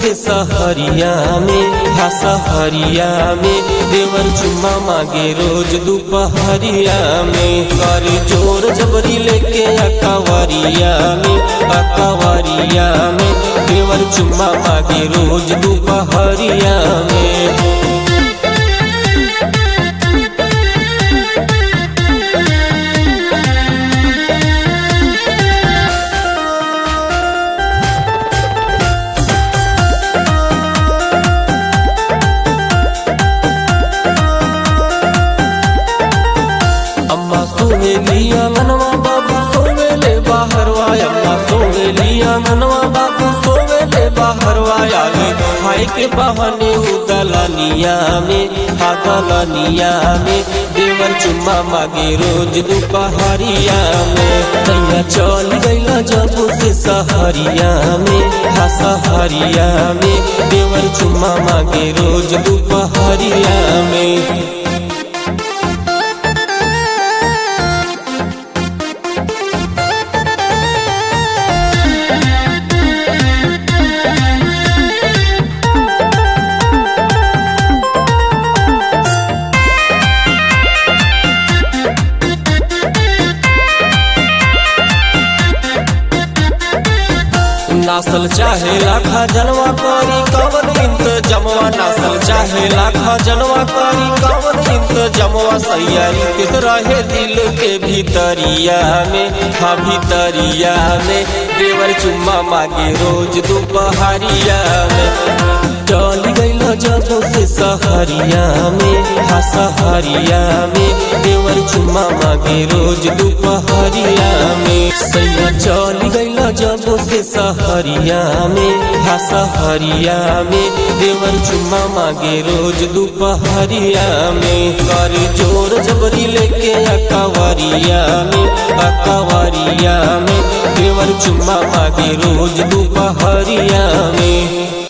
से सहरिया में हा सहरिया में देवर चुम्मा मांगे रोज दोपहरिया में कर जोर जबरी लेके अकवरिया में अकवरिया में देवर चुम्मा मांगे रोज दोपहरिया में अम्मा सोवेलिया मनवा बाबू सोवेले बाहरवा अम्मा सोवेलिया मनवा बाबू सोवेले बाहरवा आगे खाए के बहाने उदलनिया में हागलनिया में देवर चुम्मा मागे रोज दोपहरिया में तैया चल गईला जब से सहरिया में हा सहरिया में देवर चुम्मा मागे रोज दोपहरिया में नासल चाहे लाखा जनवा करी कवन इंत जमवा नासल चाहे लाखा जनवा करी कवन इंत जमवा सैयारी किस रहे दिल के भीतरिया में हाँ भीतरिया में देवर चुम्मा मांगे रोज दोपहरिया में चल गईल जब से सहरिया में हा सहरिया में देवर चुम्मा मांगे रोज दोपहरिया में सैया चल गईल जब से सहरिया में हा सहरिया में देवर चुम्मा मांगे रोज दोपहरिया में कर जोर जबरी लेके अकवरिया में अकवरिया में देवर चुम्मा मांगे रोज दोपहरिया में